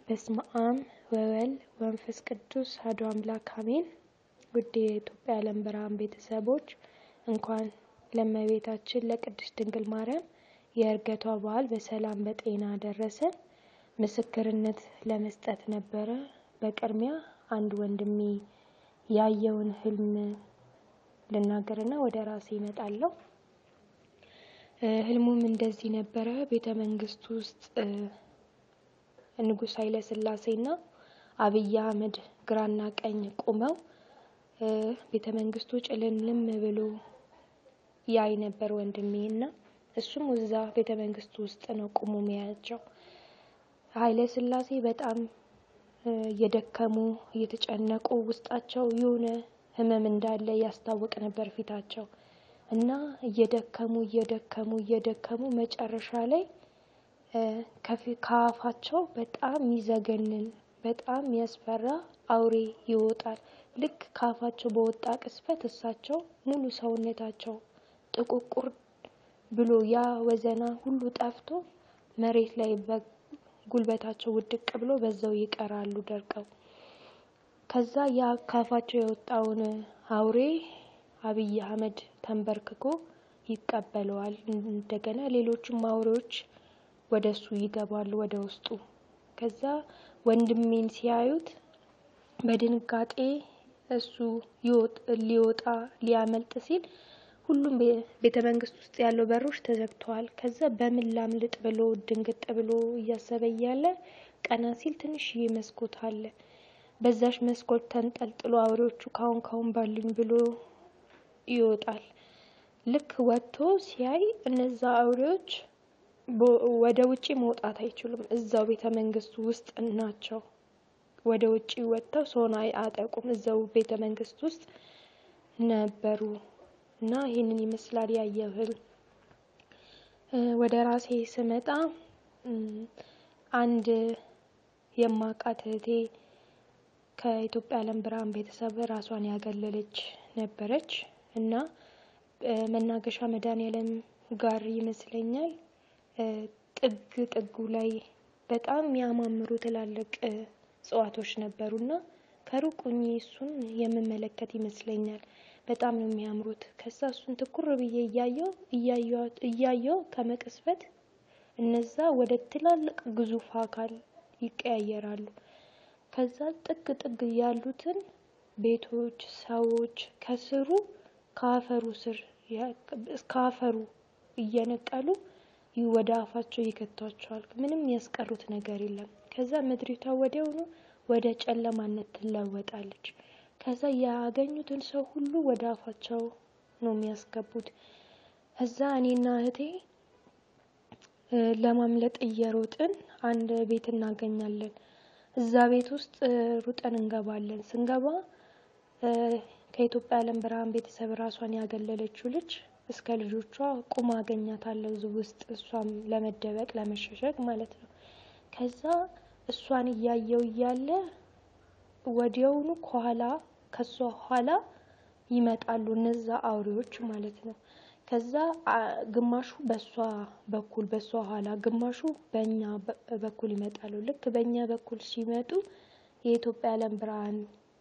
በስመ አብ ወወልድ ወመንፈስ ቅዱስ አሐዱ አምላክ አሜን። ውድ የኢትዮጵያ ዓለም ብርሃን ቤተሰቦች እንኳን ለእመቤታችን ለቅድስት ድንግል ማርያም የዕርገቷ በዓል በሰላም በጤና ደረሰን። ምስክርነት ለመስጠት ነበረ። በቅድሚያ አንድ ወንድሜ ያየውን ህልም ልናገርና ወደ ራሴ እመጣለሁ። ህልሙም እንደዚህ ነበረ። ቤተ መንግስት ውስጥ ንጉሥ ኃይለ ሥላሴና አብይ አህመድ ግራና ቀኝ ቁመው ቤተ መንግስቱ ጭልምልም ብሎ ያይ ነበር ወንድሜ እና እሱም እዛ ቤተ መንግስቱ ውስጥ ነው ቁሞ ሚያያቸው። ኃይለ ሥላሴ በጣም እየደከሙ እየተጨነቁ ውስጣቸው የሆነ ህመም እንዳለ ያስታውቅ ነበር ፊታቸው እና እየደከሙ እየደከሙ እየደከሙ መጨረሻ ላይ ከአፋቸው በጣም የሚዘገንን በጣም የሚያስፈራ አውሬ ይወጣል። ልክ ከአፋቸው በወጣ ቅስፈት እሳቸው ሙሉ ሰውነታቸው ጥቁቁር ብሎ ያ ወዘና ሁሉ ጠፍቶ መሬት ላይ ጉልበታቸው ውድቅ ብሎ በዛው ይቀራሉ ደርቀው። ከዛ ያ ካፋቸው የወጣውን አውሬ አብይ አህመድ ተንበርክኮ ይቀበለዋል። እንደገና ሌሎችም አውሬዎች ወደ እሱ ይገባሉ ወደ ውስጡ። ከዛ ወንድሜን ሲያዩት በድንጋጤ እሱ ሊወጣ ሊያመልጥ ሲል ሁሉም ቤተ መንግስት ውስጥ ያለው በሮች ተዘግተዋል። ከዛ በምን ላምልጥ ብሎ ድንግጥ ብሎ እያሰበ እያለ ቀና ሲል ትንሽዬ መስኮት አለ። በዛሽ መስኮት ተንጠልጥሎ አውሬዎቹ ካሁን ካሁን ባሉኝ ብሎ ይወጣል። ልክ ወጥቶ ሲያይ እነዛ አውሬዎች ወደ ውጪ መውጣት አይችሉም። እዛው ቤተ መንግስቱ ውስጥ ናቸው። ወደ ውጪ ወጥተው ሰውን አያጠቁም። እዛው ቤተ መንግስት ውስጥ ነበሩ እና ይህንን ይመስላል ያየው ህልም። ወደ ራሴ ስመጣ አንድ የማውቃት እህቴ ከኢትዮጵያ ዓለም ብርሃን ቤተሰብ ራሷን ያገለለች ነበረች እና መናገሻ መድኃኔዓለም ጋር ይመስለኛል ጥግ ጥጉ ላይ በጣም የሚያማምሩ ትላልቅ እጽዋቶች ነበሩና ከሩቅ ሆኜ እሱን የምመለከት ይመስለኛል። በጣም ነው የሚያምሩት። ከዛ እሱን ትኩር ብዬ እያየው እያየው ከመቅስፈት እነዛ ወደ ትላልቅ ግዙፍ አካል ይቀያየራሉ። ከዛ ጥግ ጥግ ያሉትን ቤቶች፣ ሰዎች ከስሩ ከአፈሩ ስር ከአፈሩ እየነቀሉ ወደ አፋቸው ይከቷቸዋል። ምንም ያስቀሩት ነገር የለም። ከዛ ምድሪቷ ወዲያውኑ ወደ ጨለማነት ትለወጣለች። ከዛ ያገኙትን ሰው ሁሉ ወደ አፋቸው ነው የሚያስገቡት። እዛ እኔና እህቴ ለማምለጥ እየሮጥን አንድ ቤት እናገኛለን። እዛ ቤት ውስጥ ሩጠን እንገባለን። ስንገባ ከኢትዮጵያ ዓለም ብርሃን ቤተሰብ ራሷን ያገለለችው ልጅ እስከ ልጆቿ ቁማ አገኛታለሁ እዚህ ውስጥ እሷም ለመደበቅ ለመሸሸግ ማለት ነው። ከዛ እሷን እያየው እያለ ወዲያውኑ ከኋላ ከሷ ኋላ ይመጣሉ እነዛ አውሬዎች ማለት ነው። ከዛ ግማሹ በሷ በኩል በሷ ኋላ ግማሹ በእኛ በኩል ይመጣሉ። ልክ በእኛ በኩል ሲመጡ የኢትዮጵያ ዓለም ብርሃን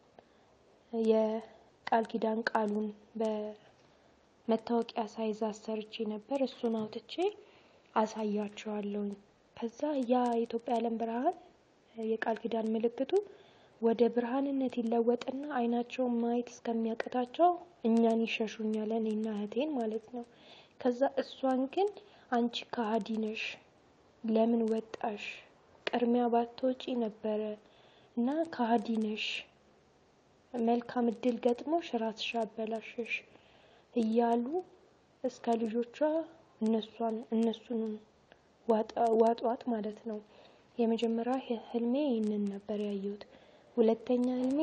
የቃል ኪዳን ቃሉን በመታወቂያ ሳይዝ አሰርቼ ነበር። እሱን አውጥቼ አሳያቸዋለሁኝ። ከዛ ያ የኢትዮጵያ ዓለም ብርሃን የቃል ኪዳን ምልክቱ ወደ ብርሃንነት ይለወጥና አይናቸውን ማየት እስከሚያቅታቸው እኛን ይሸሹኛል፣ እኔና እህቴን ማለት ነው። ከዛ እሷን ግን አንቺ ከሃዲ ነሽ፣ ለምን ወጣሽ? ቅድሚያ ባትወጪ ነበረ እና ከሃዲ ነሽ፣ መልካም እድል ገጥሞሽ ራስሽ አበላሸሽ እያሉ እስከ ልጆቿ እነሷን እነሱን ዋጧት ማለት ነው። የመጀመሪያ ህልሜ ይህንን ነበር ያየሁት። ሁለተኛ ህልሜ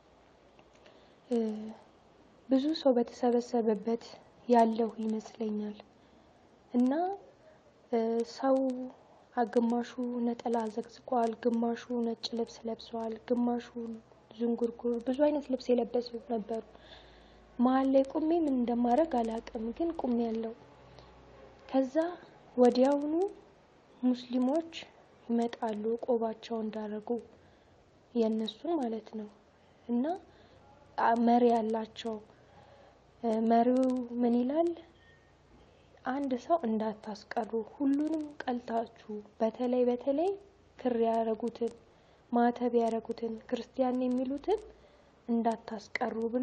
ብዙ ሰው በተሰበሰበበት ያለሁ ይመስለኛል እና ሰው ግማሹ ነጠላ ዘግዝቋል፣ ግማሹ ነጭ ልብስ ለብሰዋል፣ ግማሹ ዝንጉርጉር ብዙ አይነት ልብስ የለበሱ ነበሩ። መሀል ላይ ቁሜ ምን እንደማደርግ አላውቅም፣ ግን ቁሜ ያለው ከዛ ወዲያውኑ ሙስሊሞች ይመጣሉ ቆባቸው እንዳረጉ የእነሱን ማለት ነው። እና መሪ ያላቸው መሪው ምን ይላል? አንድ ሰው እንዳታስቀሩ ሁሉንም ቀልታችሁ በተለይ በተለይ ክር ያረጉትን ማተብ ያረጉትን ክርስቲያን የሚሉትን እንዳታስቀሩ ብሎ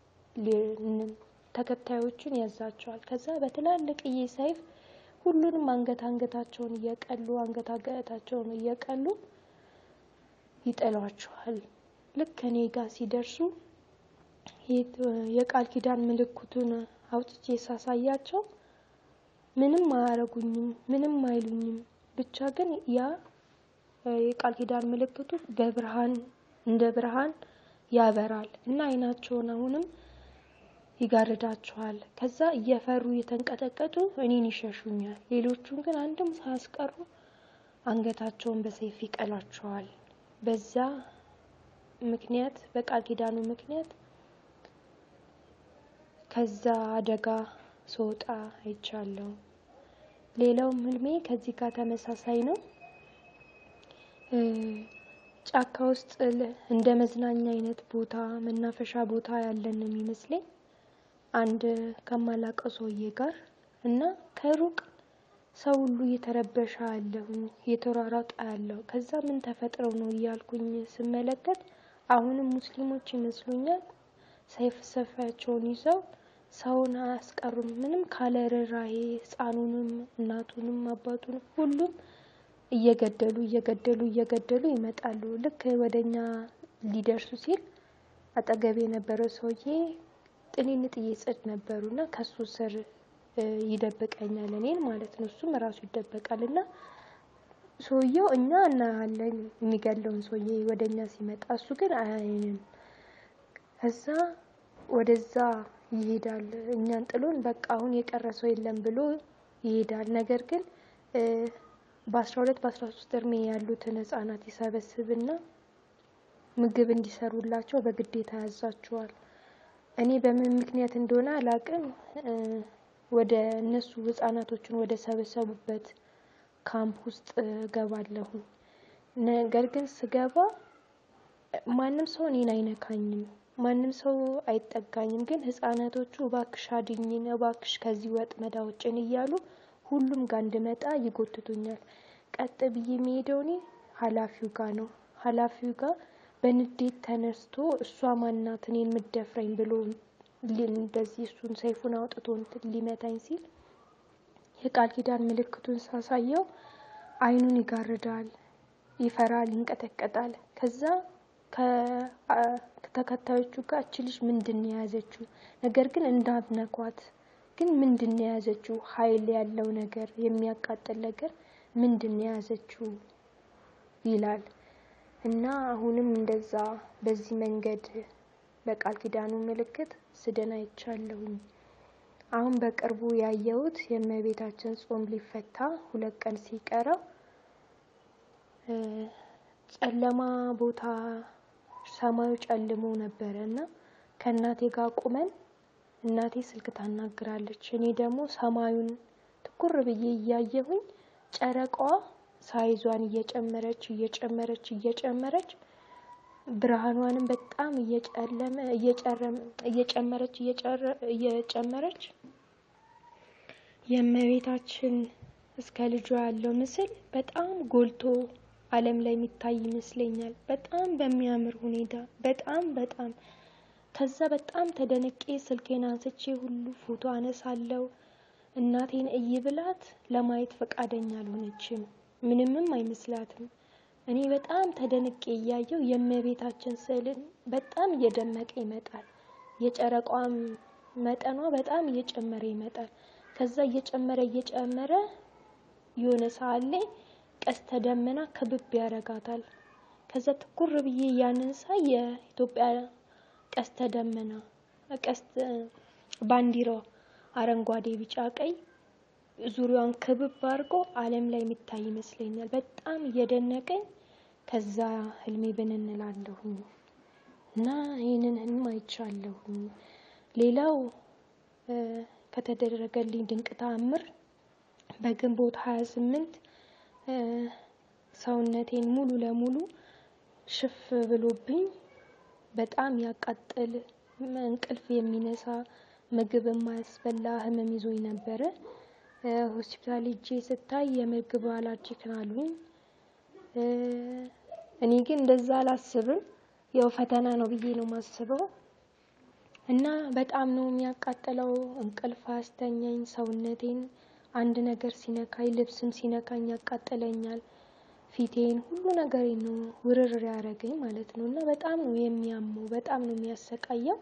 ተከታዮቹን ያዛቸዋል። ከዛ በትላልቅዬ ሰይፍ ሁሉንም አንገት አንገታቸውን እየቀሉ አንገት አንገታቸውን እየቀሉ ይጥሏቸዋል። ልክ እኔ ጋር ሲደርሱ የቃል ኪዳን ምልክቱን አውጥቼ ሳሳያቸው ምንም አያረጉኝም፣ ምንም አይሉኝም። ብቻ ግን ያ የቃል ኪዳን ምልክቱ በብርሃን እንደ ብርሃን ያበራል እና አይናቸውን አሁንም ይጋርዳቸዋል። ከዛ እየፈሩ እየተንቀጠቀጡ እኔን ይሸሹኛል። ሌሎቹን ግን አንድም ሳያስቀሩ አንገታቸውን በሰይፍ ይቀላቸዋል። በዛ ምክንያት በቃል ኪዳኑ ምክንያት ከዛ አደጋ ስወጣ አይቻለሁ። ሌላውም ህልሜ ከዚህ ጋር ተመሳሳይ ነው። ጫካ ውስጥ እንደ መዝናኛ አይነት ቦታ መናፈሻ ቦታ ያለን ነው የሚመስለኝ አንድ ከማላቀው ሰውዬ ጋር እና ከሩቅ ሰው ሁሉ እየተረበሸ አለሁኝ እየተሯሯጠ ያለው ከዛ ምን ተፈጥረው ነው እያልኩኝ ስመለከት አሁንም ሙስሊሞች ይመስሉኛል ሰይፍ ሰፋያቸውን ይዘው ሰውን አያስቀሩም። ምንም ካለ ርህራሄ ህፃኑንም እናቱንም አባቱንም ሁሉም እየገደሉ እየገደሉ እየገደሉ ይመጣሉ። ልክ ወደኛ ሊደርሱ ሲል አጠገቤ የነበረው ሰውዬ ጥንንጥዬ ጽድ ነበሩ እና ከሱ ስር ይደብቀኛል እኔን ማለት ነው። እሱም ራሱ ይደበቃል እና ሰውየው እኛ እናያለን የሚገለውን ሰውዬ ወደ እኛ ሲመጣ፣ እሱ ግን አያየንም። ከዛ ወደዛ ይሄዳል። እኛን ጥሎን በቃ አሁን የቀረ ሰው የለም ብሎ ይሄዳል። ነገር ግን በአስራ ሁለት በአስራ ሶስት እድሜ ያሉትን ህጻናት ይሰበስብና ምግብ እንዲሰሩላቸው በግዴታ ያዛቸዋል። እኔ በምን ምክንያት እንደሆነ አላቅም ወደ እነሱ ህጻናቶችን ወደ ሰበሰቡበት ካምፕ ውስጥ እገባለሁ። ነገር ግን ስገባ ማንም ሰው እኔን አይነካኝም፣ ማንም ሰው አይጠጋኝም። ግን ህጻናቶቹ እባክሽ አድኝን፣ እባክሽ ከዚህ ወጥመድ አውጭን እያሉ ሁሉም ጋር እንድመጣ ይጎትቱኛል። ቀጥ ብዬ የሚሄደው እኔ ኃላፊው ጋር ነው። ኃላፊው ጋር በንዴት ተነስቶ እሷ ማናት እኔን የምትደፍረኝ ብሎ እንደዚህ እሱን ሰይፉን አውጥቶ ሊመታኝ ሲል የቃል ኪዳን ምልክቱን ሳሳየው አይኑን ይጋርዳል፣ ይፈራል፣ ይንቀጠቀጣል። ከዛ ከተከታዮቹ ጋር እች ልጅ ምንድን ነው የያዘችው? ነገር ግን እንዳትነኳት ግን ምንድን ነው የያዘችው? ኃይል ያለው ነገር የሚያቃጥል ነገር ምንድን ነው የያዘችው ይላል እና አሁንም እንደዛ በዚህ መንገድ በቃል ኪዳኑ ምልክት ስድን አይቻለሁኝ። አሁን በቅርቡ ያየሁት የእመቤታችን ጾም ሊፈታ ሁለት ቀን ሲቀረው ጨለማ ቦታ ሰማዩ ጨልሞ ነበረ እና ከእናቴ ጋር ቁመን እናቴ ስልክ ታናግራለች። እኔ ደግሞ ሰማዩን ትኩር ብዬ እያየሁኝ ጨረቃዋ ሳይዟን እየጨመረች እየጨመረች እየጨመረች ብርሃኗንም በጣም እየጨለመ እየጨመረች እየጨመረች የእመቤታችን እስከ ልጇ ያለው ምስል በጣም ጎልቶ ዓለም ላይ የሚታይ ይመስለኛል። በጣም በሚያምር ሁኔታ በጣም በጣም ከዛ በጣም ተደንቄ ስልኬን አንስቼ ሁሉ ፎቶ አነሳለው። እናቴን እይ ብላት ለማየት ፈቃደኛ አልሆነችም። ምንምም አይመስላትም። እኔ በጣም ተደንቄ እያየው የእመቤታችን ስዕልን በጣም እየደመቀ ይመጣል። የጨረቋም መጠኗ በጣም እየጨመረ ይመጣል። ከዛ እየጨመረ እየጨመረ የሆነ ሰዓት ላይ ቀስተ ደመና ክብብ ያደርጋታል። ከዛ ትኩር ብዬ ያንን ሳይ የኢትዮጵያ ቀስተ ደመና ቀስት ባንዲራዋ አረንጓዴ፣ ቢጫ፣ ቀይ ዙሪያውን ክብብ አድርጎ ዓለም ላይ የሚታይ ይመስለኛል። በጣም እየደነቀኝ ከዛ ህልሜ ብን እንላለሁኝ እና ይህንን ህልም አይቻለሁኝ። ሌላው ከተደረገልኝ ድንቅ ተአምር በግንቦት ሀያ ስምንት ሰውነቴን ሙሉ ለሙሉ ሽፍ ብሎብኝ በጣም ያቃጥል እንቅልፍ የሚነሳ ምግብ የማያስበላ ህመም ይዞኝ ነበረ። ሆስፒታል ሄጄ ስታይ የምግብ አላርጂክ አሉኝ። እኔ ግን እንደዛ አላስብም። ያው ፈተና ነው ብዬ ነው የማስበው። እና በጣም ነው የሚያቃጥለው። እንቅልፍ አያስተኛኝ፣ ሰውነቴን አንድ ነገር ሲነካኝ፣ ልብስም ሲነካኝ ያቃጥለኛል። ፊቴን ሁሉ ነገሬን ነው ውርር ያደረገኝ ማለት ነው። እና በጣም ነው የሚያመው፣ በጣም ነው የሚያሰቃየው።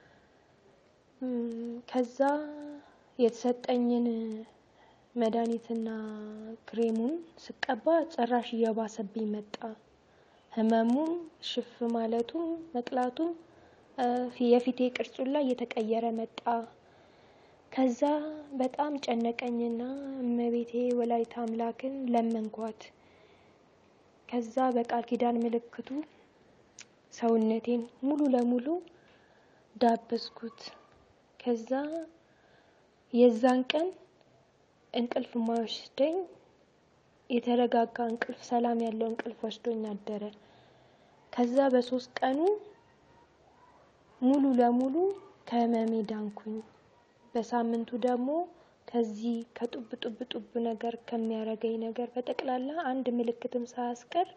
ከዛ የተሰጠኝን መድኃኒትና ክሬሙን ስቀባ ጭራሽ እየባሰብኝ መጣ። ህመሙም ሽፍ ማለቱም መቅላቱም የፊቴ ቅርጹን ላይ እየተቀየረ መጣ። ከዛ በጣም ጨነቀኝና እመቤቴ ወላዲተ አምላክን ለመንኳት። ከዛ በቃል ኪዳን ምልክቱ ሰውነቴን ሙሉ ለሙሉ ዳበስኩት። ከዛ የዛን ቀን እንቅልፍ ማይወስደኝ የተረጋጋ እንቅልፍ ሰላም ያለው እንቅልፍ ወስዶኝ አደረ። ከዛ በሶስት ቀኑ ሙሉ ለሙሉ ከህመሜ ዳንኩኝ። በሳምንቱ ደግሞ ከዚህ ከጡብ ጡብ ጡብ ነገር ከሚያረገኝ ነገር በጠቅላላ አንድ ምልክትም ሳያስቀር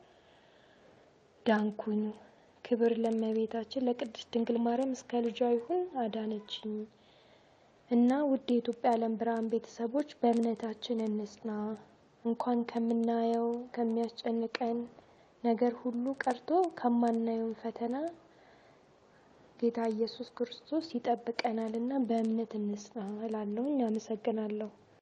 ዳንኩኝ። ክብር ለእመቤታችን ለቅድስት ድንግል ማርያም እስከ ልጇ ይሁን አዳነችኝ። እና ውድ የኢትዮጵያ ዓለም ብርሃን ቤተሰቦች በእምነታችን እንጽና። እንኳን ከምናየው ከሚያስጨንቀን ነገር ሁሉ ቀርቶ ከማናየውን ፈተና ጌታ ኢየሱስ ክርስቶስ ይጠብቀናል እና በእምነት እንጽና እላለሁኝ። አመሰግናለሁ።